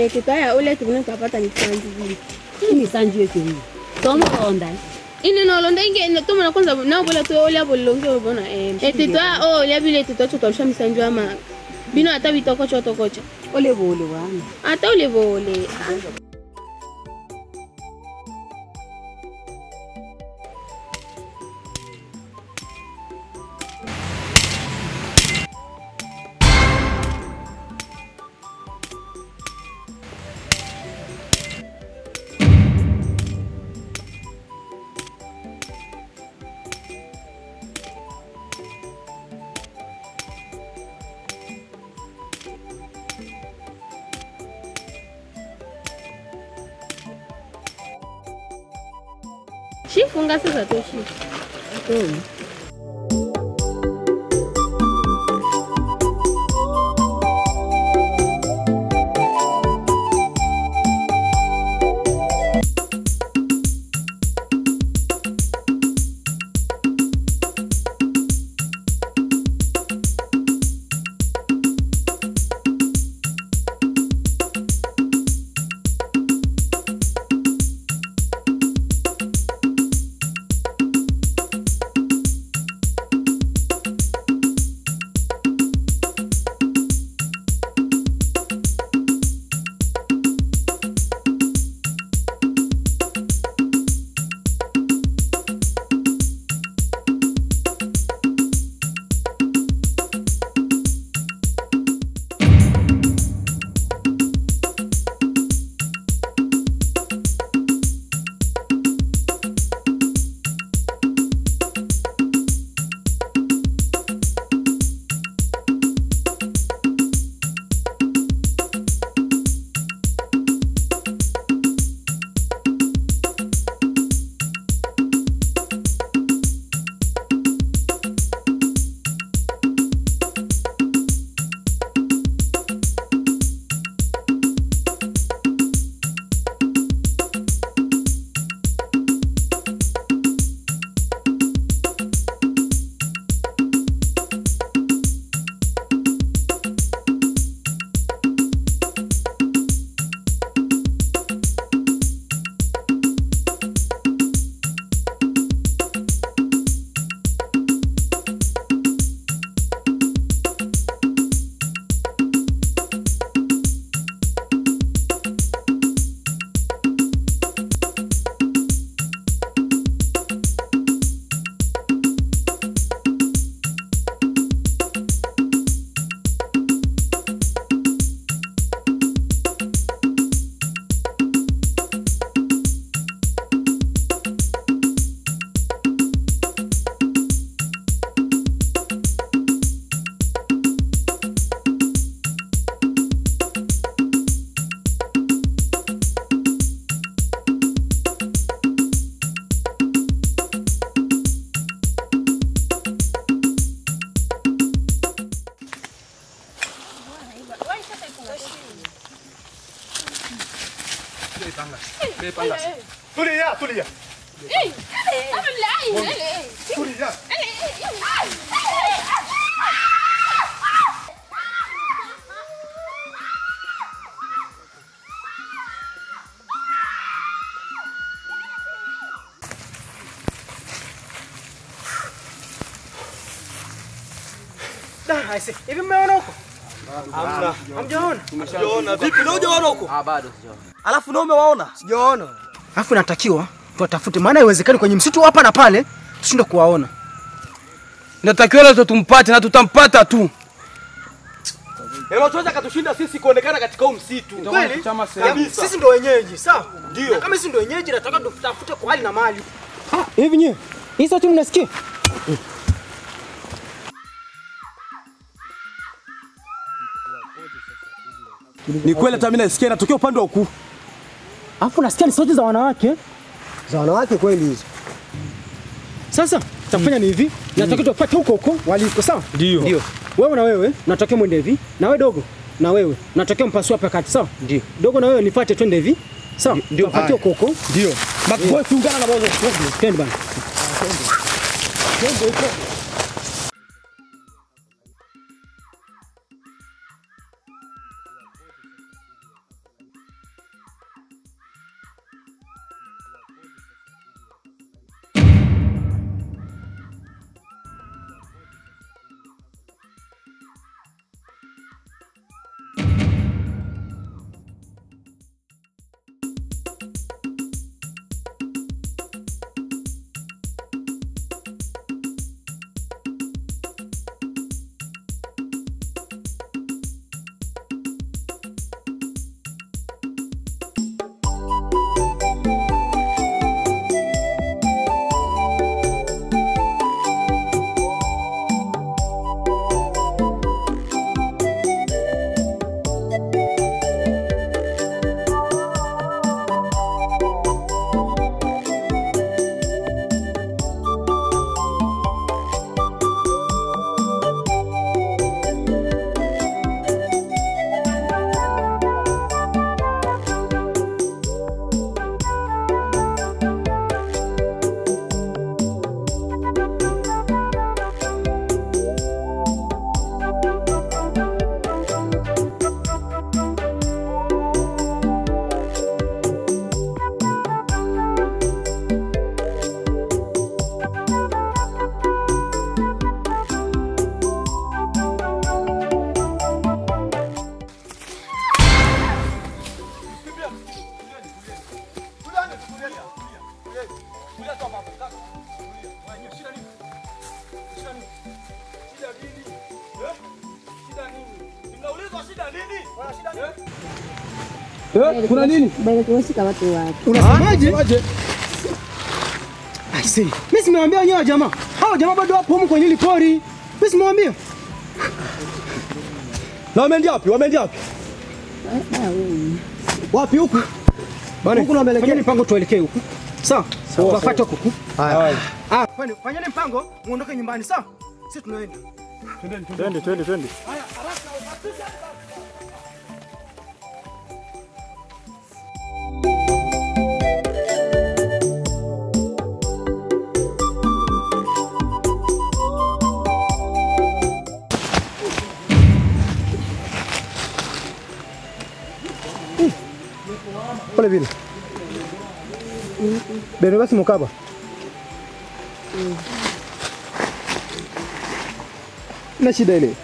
ole tutaya ole tukune tapata ni sanji vile Ini sanji yetu hii. Tomo onda. ini nolonda inge tuma na kwanza na bola to ole abo longe bona eh e tutaya o ole bile tuto to tosha misanji ama bino ata bitoko choto kocha Ole bole wana. ata ole bole shifunga sasa toshi Tulia, tulia. Tulia. Da, aise. Hivi mmeona huko? Hamna. Hamjaona? Sijaona. Vipi leo hujaona huko? Ah, bado sijaona. Alafu na umewaona? Sijaona. Alafu natakiwa tuwatafute, maana haiwezekani kwenye msitu hapa na pale tushinde kuwaona. Inatakiwa leo tumpate na tutampata tu. Hilo tuweza katushinda sisi kuonekana katika huu msitu. Kweli? Kabisa. Sisi ndo wenyeji, sawa? Ndio. Na Kama sisi ndo wenyeji, nataka tutafute kwa hali na mali. Hivi nyie, hii sauti mnasikia? Ni kweli hata mimi nasikia inatokea upande wa huku. Alafu nasikia ni sauti za wanawake. Za wanawake kweli hizo. Sasa tafanya ni hivi, nataka tuwapate huko huko waliko, sawa? Ndio. Ndio. Wewe na wewe natokea mwende hivi, na wewe dogo, na wewe natokea mpasua hapa kati, sawa? Ndio. Dogo na wewe nifuate twende hivi. Sawa? Ndio. Tuwapate huko huko. Ndio. Makofi ungana na bozo. Twende bana. Tulia tu hapa hapo. Kaka. Tulia. Shida nini? Shida nini? Shida nini? Eh? Shida nini? Mnaulizwa shida nini? Wana shida nini? Eh? Kuna nini? Bwana tunashika watu wapi? Unasemaje? I see. Mimi simewambia wenyewe jamaa. Hao jamaa bado wapo humu kwenye hili pori. Mimi simewambia. Na wameenda wapi? Wameenda wapi? Ah, wewe. Wapi huku? Bwana, Huku na wameelekea. fanyeni mpango tuelekee huku. Sawa? Tuwafuate huku. Haya. Ah, fanyeni fanyeni mpango muondoke nyumbani, sawa? Sisi tunaenda. Twende, twende, twende. Pole vile. Beno basi mukaba. Na shida ile.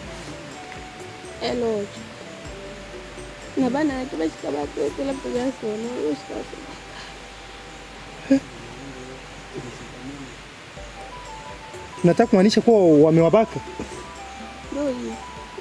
Hello. Na bana tumeshika watu wote labda jasho na hiyo sasa. Nataka kumaanisha kuwa wamewabaka. Ndio hiyo.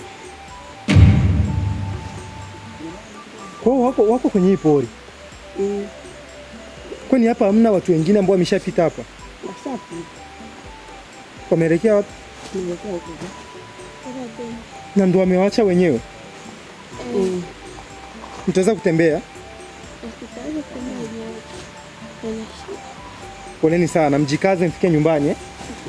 Kwa hiyo wako, wako kwenye hii pori. Mm. Kwani hapa hamna watu wengine ambao wameshapita hapa? Washapi. Wameelekea wapi? Tunaelekea huko. Na ndo wamewaacha wenyewe. Mm. Mtaweza kutembea? Hospitali kuna yenyewe. Kuna shida. Poleni sana, mjikaze mfike nyumbani eh?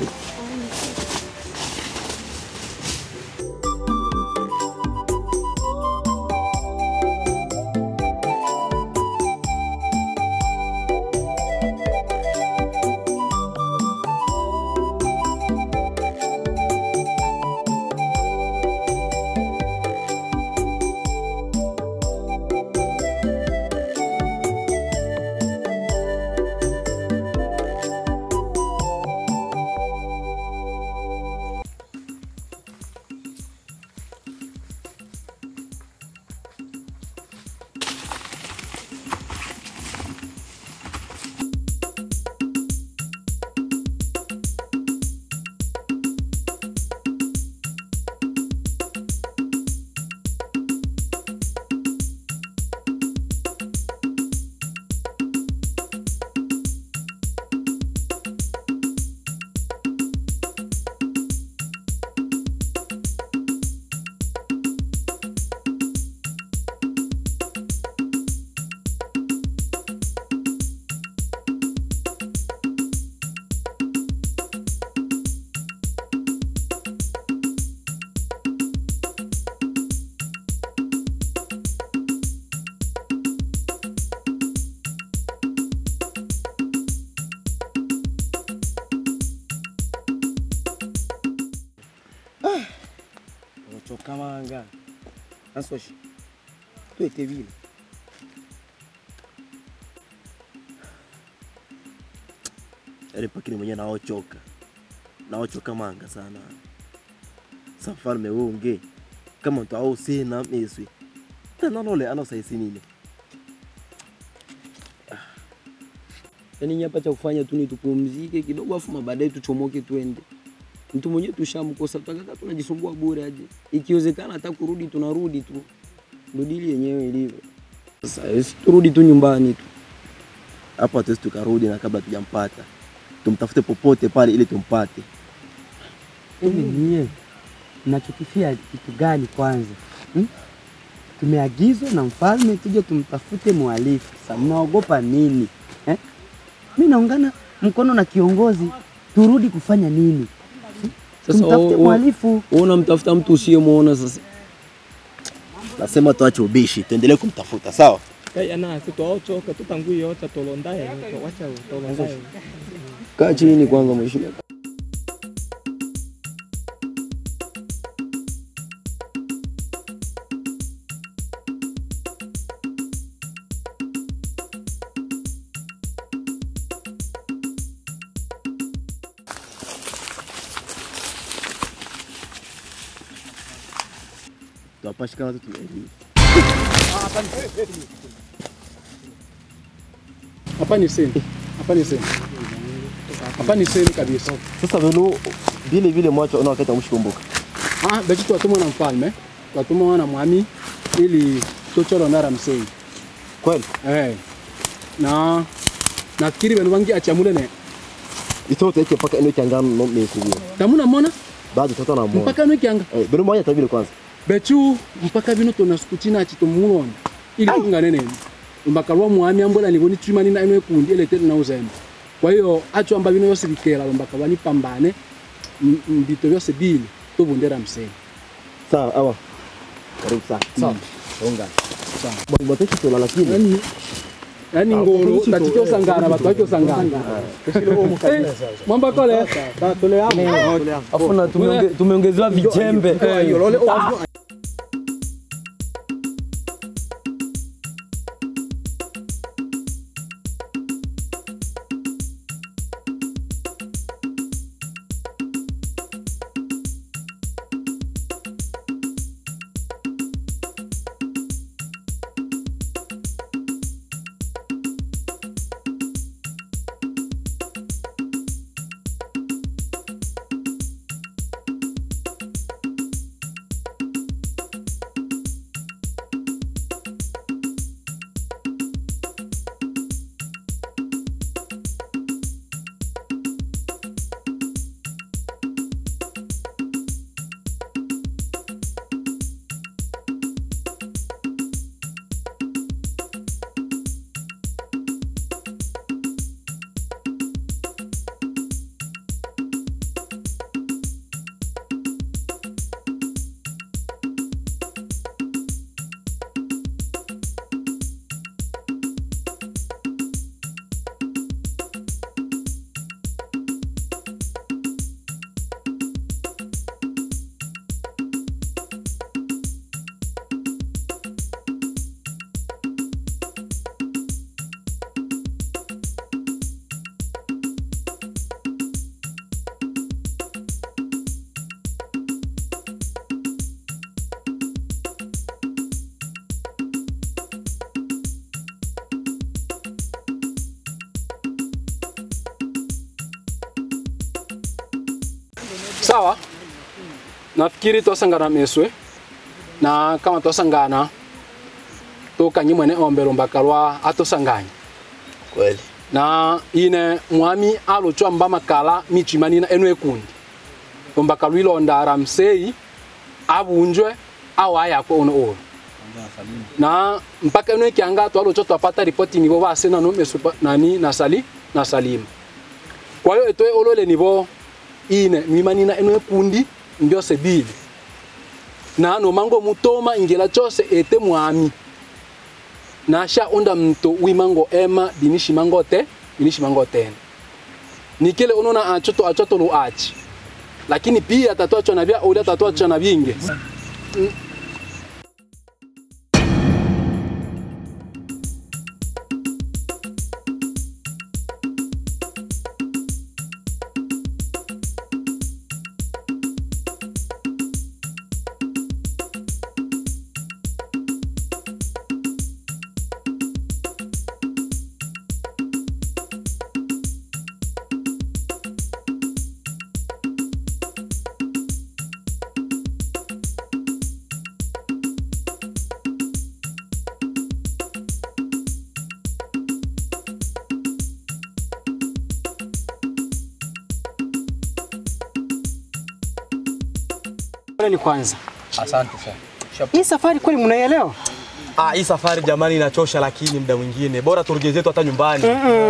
ochokamanga nasoshi twete vile yaani pakini mwenyewe naochoka naochoka manga sana safalme wunge kama mtu au sina miswi tanalole anasaisinile yaani nyapa cha kufanya tu ni tupumzike kidogo afu baadaye tuchomoke twende mtu mwenyewe tushamkosa tutakaka tunajisumbua bure aje ikiwezekana hata kurudi tunarudi tu ndo dili yenyewe ilivyo sasa esi turudi tu nyumbani tu hapo hatuwezi tukarudi na kabla tujampata tumtafute popote pale ili tumpate Hivi nyie mnachokifia kitu gani kwanza hmm? Tumeagizwa na mfalme tuje tumtafute mhalifu. Sasa mnaogopa nini eh? Mi naungana mkono na kiongozi, turudi kufanya nini? sasa Tumtafute o- o- mhalifu. wewe unamtafuta mtu usiyemwona sasa nasema tuache ubishi tuendelee kumtafuta sawa ana sitwaochoka tutangui ocha tolondaye wacha tolondaye kaa chini kwanza mheshimiwa tuwapashikana tu tunaeliwa Hapa ni sini. hapa ni sehemu hapa ni sehemu kabisa. Sasa venu vile vile mwacho ona wakati amshikumbuka. Ah, beki twatumwa na mfalme twatumwa na mwami ili chochoro na Ramsey. Kweli? Eh. Na nafikiri benu bangi achamule ne Itoto yake paka ino kiangano no mesubia. tamuna mona Bado tata na mwana. mpaka no kianga Eh, beno mwaja tabile kwanza. bechu mpaka bino tona sikuchina chitomulona ili tungane nene mpaka lwa mwami ambola niboni chimani na ino ekundi ele tete na uzembe kwa hiyo acho amba bino yose bikela mpaka bani pambane m- mbito byose bili tobundera mseni Sawa, awa. Karibu sana. Sawa. Onga. Sawa. Bwana batoki tola lakini. yani yani ngolo tatito sangana batu bakyo sangana Eh, mwamba kole Afu na tumeonge- tumeongezewa vijembe. Eh, yolole Ah. sawa nafikiri twasangana meswe na kama twasangana tukanyi mwene ombelo mpaka lwa atosanganya Kweli. na ine mwami alochwa mba makala michimanina enu ekundi mpaka lwilonda ramsei abunjwe au ayakwe ono ono na mpaka enu ekianga twalochwa twapata ripoti nivo base nano meso pa- nani nasali na salima kwa hiyo etoe olole nivo ine mimanina enu ekundi mbyose bili na nomango mutoma ingela chose ete mwami nasha onda mto wimango ema binishimango te binishimango tena nikile unona achoto achoto lu achi lakini pia tatu acho na bia ulia tatu acho na binge Mm. ni kwanza. Asante sana. Hii safari kweli mnaielewa? Ah, hii safari jamani inachosha, lakini muda mwingine bora turejee zetu hata nyumbani.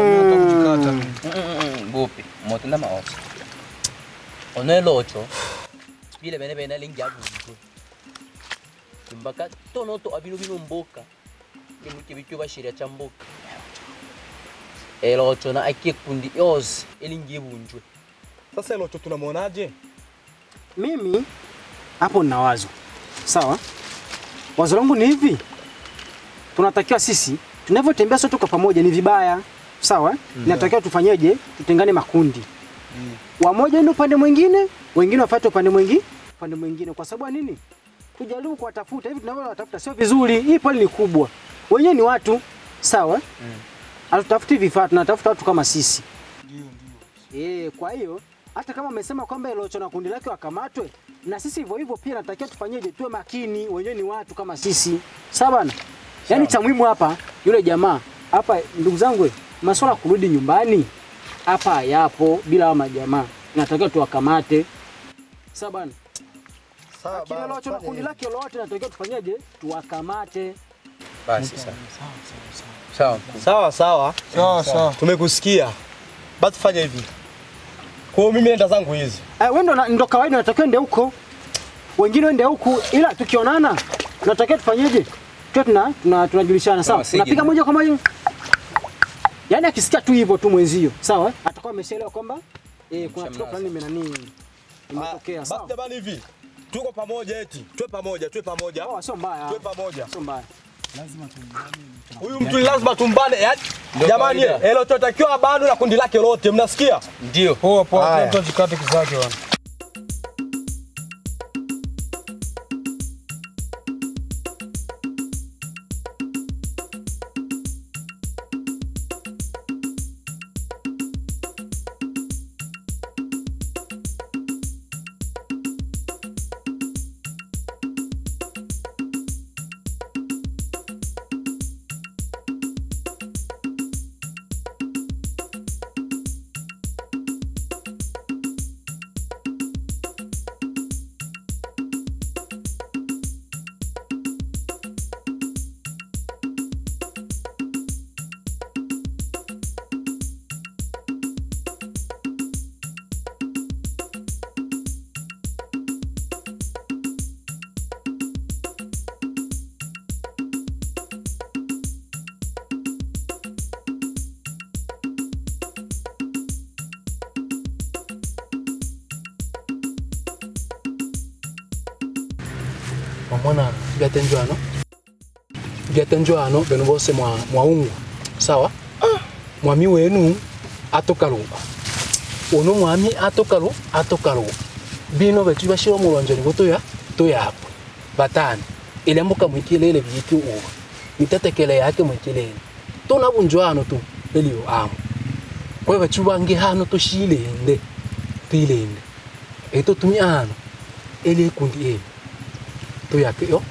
Bupi, motenda maoso. Onelocho. Bile bene bene lingia buntu. Kimbaka tono to abino bino mboka. Kimu kibicho bashiria cha mboka. Elocho na akie kundi yose elingie bunjwe. Sasa Elocho tunamwonaje? Mimi hapo nina wazo. Sawa? Wazo langu ni hivi. Tunatakiwa sisi tunavyotembea sote kwa pamoja ni vibaya. Sawa? Mm. Inatakiwa tufanyeje? Tutengane makundi. Mm. Wamoja ndio upande mwingine, wengine wafuate upande mwingine, upande mwingine. Kwa sababu ya nini? Tujaribu kuwatafuta hivi tunavyowatafuta sio vizuri. Hii pole ni kubwa. Wenyewe ni watu. Sawa? Mm. hatutafuti vifaa, tunatafuta watu kama sisi. Eh, kwa hiyo hata kama amesema kwamba Elocho na kundi lake wakamatwe, na sisi hivyo hivyo pia natakiwa tufanyeje? Tuwe makini, wenyewe ni watu kama sisi, sawa bana? Yaani cha muhimu hapa yule jamaa hapa, ndugu zangu, masuala ya kurudi nyumbani hapa yapo bila hao majamaa, natakiwa tuwakamate, sawa bana? Lakini Elocho na kundi lake lolote natakiwa tufanyeje? Tuwakamate. Basi sawa. Sawa. Sawa sawa. Sawa sawa. Tumekusikia. Basi fanya hivi. Kwa hiyo mimi nenda zangu hizi. Eh, wewe ndo, ndo kawaida unatakiwa ende huko, wengine wende huku, ila tukionana tunatakiwa tufanyeje? Tuwe tuna tuna- tunajulishana sawa, Tunawasije. unapiga moja kwa moja. Yaani akisikia tu hivyo tu mwenzio, sawa, eh? atakuwa ameshaelewa kwamba eh, kuna tukio fulani imenani imetokea, sawa. Basi jamani hivi. Tuko pamoja eti. Tuwe pamoja, tuwe pamoja. Oh, sio mbaya. Tuwe pamoja. Sio mbaya. Huyu mtu ni lazima tumbane. yaani, Ndio Jamani, kawaida. elo tunatakiwa bado na kundi lake lote, mnasikia? Ndio. Poa poa, Haya. mtu ajikate kizake bwana. wamwana byatenjwano byatenjwano beno bose mwa mwaungwa sawa mwami wenu atokaluba ono mwami atokalu atokaluba bino betu bashira omulonjoni botoya toyakwe batano ilembuka mwikilele bitu uwa mitetekele yake mwikilele tona bunjwano tu elio amo kwe betu bange hano toshilende tuilende eto tumi ano ele kundi ele tuyake yo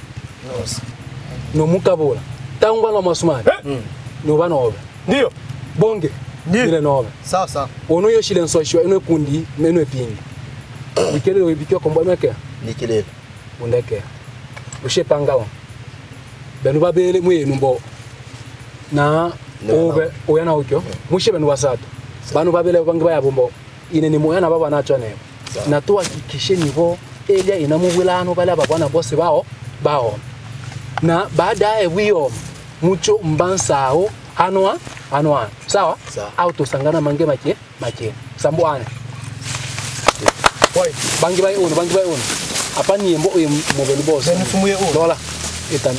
nomukabula tangwa na masumani noba nobe ndio bonge ile nobe sawa sawa ono yo shile nsoshwa eno kundi meno epingi bikelele wibikyo kombo meke nikilele undeke ushe pangawo benu babele mwenu mbo na obe oyana ukyo mushe benu basatu banu babele bange bayabo mbo ine ni moyana baba nacho nebo na tuhakikishe nibo elia inamubwilano bale ababwana bose bao bao na baadaye bwiyo mucho mbansawo hanwa hanwa sawa au tusangana mange make make sambu ane Woi, bangi bai uno, bangi bai uno. Apa ni mbo uye mobile boss. Ben fumuye uno. Lola. Itan.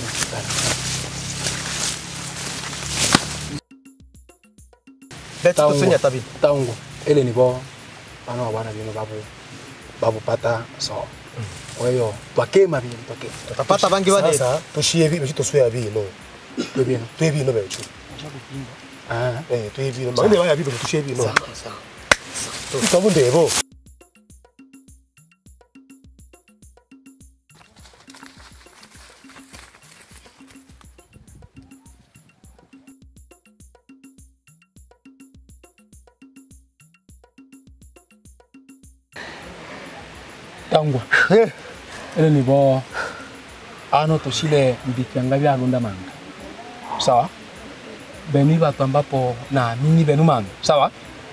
Beti tusenya tabi. Taungo. Ele ni bo. Ano wana bino babu. Babu pata so. Kwa hiyo twakema bino twakema. Tutapata bangi wale. Sasa tushie vipi tuswea bino. Bino. Twe bino becho. Ah. Eh, twe bino. Mangine baya bibi tushie bino. Sawa sawa. Tutabunde bo. Tangwa. Ele ni bo. Ano tushile mbikianga bya lunda manga. Sawa? Beni watu ambapo na mimi benu manga. Sawa?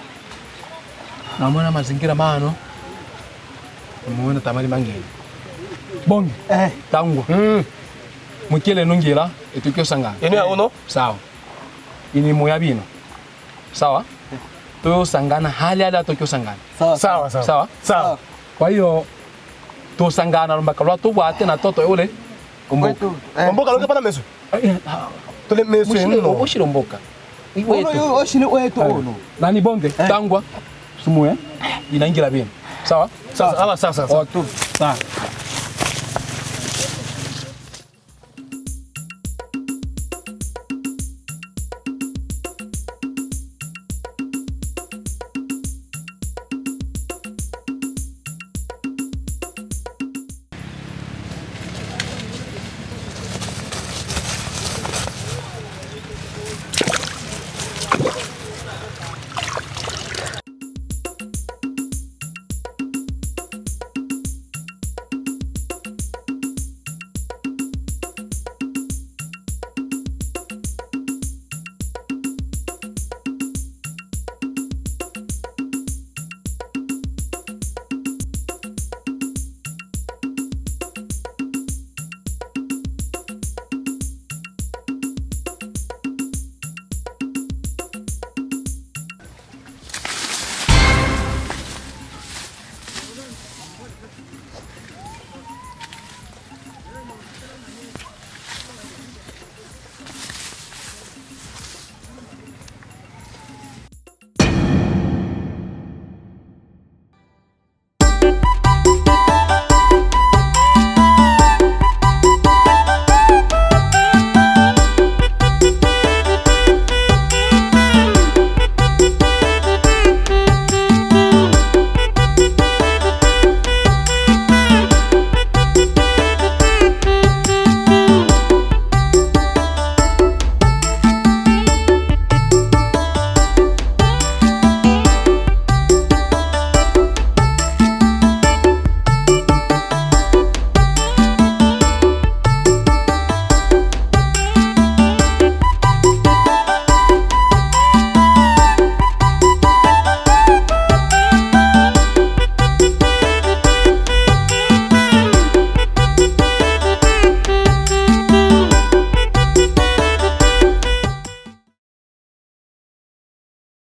Naona mazingira mano. Muona tamali mangeni. Bongi. Eh. Tangwa. Mm. Mukile nungira etukio sanga. Ene ya uno? Sawa. Ini moya bino. Sawa? Tuyo sangana hali hali atokio sangana. Sawa sawa. Sawa? Sawa. Kwa hiyo tusangana lumbaka lwa tubwate na toto ule kumbuka. Kumbuka loke pana mesu. Tule mesu Mushile ushile mboka. Iwetu. Oshile wetu ono. Nani bonge tangwa sumuye inaingira bino. Sawa? Sawa, sawa, sawa. Sawa.